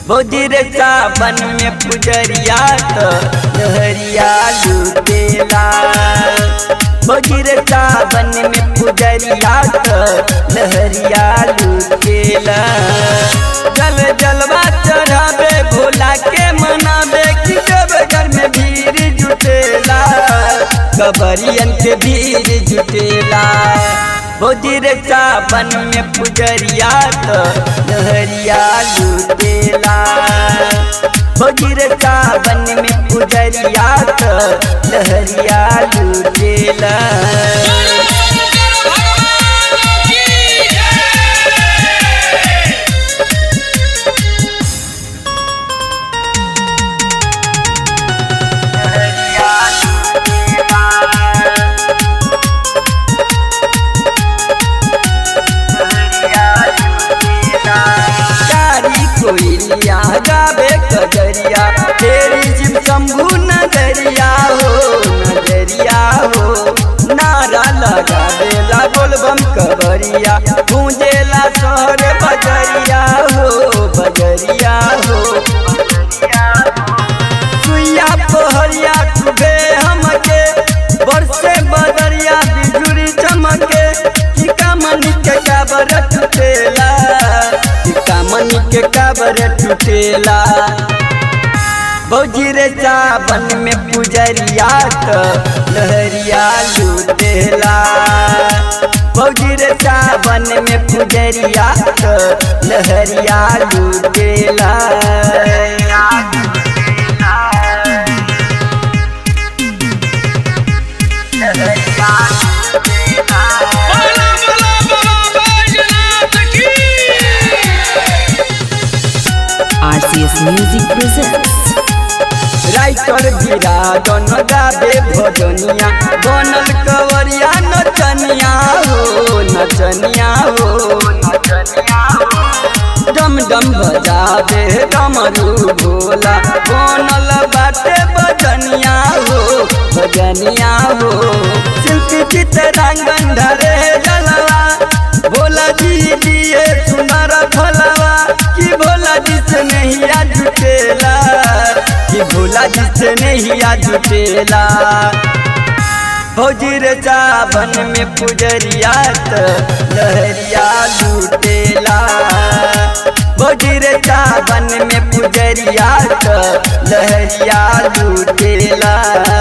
भौजीर सावन में पुजरिया तो लहरिया लुटेला भौजीर सावन में पुजरिया तो लहरिया लुटेला जल जलवा चढ़ावे भोला के मनावे कि जब घर में भीड़ जुटेला कबरियन के भीड़ जुटेला भौजीर सावन में पुजरिया तो लहरिया लुटेला भौजीर सावन में पुजरिया तो लहरिया लुटेला लहरिया लुटेला कारी कोइलिया गावे कजरिया तेरी जिम शंभू नजरिया हो नजरिया हो नारा लगा देला बोलबम कबरिया गूंजेला शहर बजरिया हो बजरिया हो सुइया पहरिया कुबे हमके बरसे बदरिया बिजुरी चमके टीका मनी के काबर टूटेला टीका मनी के काबर टूटेला बौजी रे सावन में पुजरिया तो लहरिया लूटेला बौजी रे सावन में पुजरिया तो लहरिया लूटेला बोला बोला बोला बैजनाथ की RCS Music presents राइटर गिरा दोन गाबे भजनिया बनल कवरिया नचनिया हो नचनिया हो डम डम बजाबे डमरू भोला बनल बाटे बजनिया हो बजनिया हो शिल्पी चितरांगन धरे जलवा भोला जी दिए सुनर फलवा कि भोला जी से नहीं आ जुटेला कि भोला जी से नहीं आ जुटेला भौजी रे सावन में पुजरिया तो लहरिया लूटेला भौजी रे सावन में पुजरिया तो लहरिया लूटेला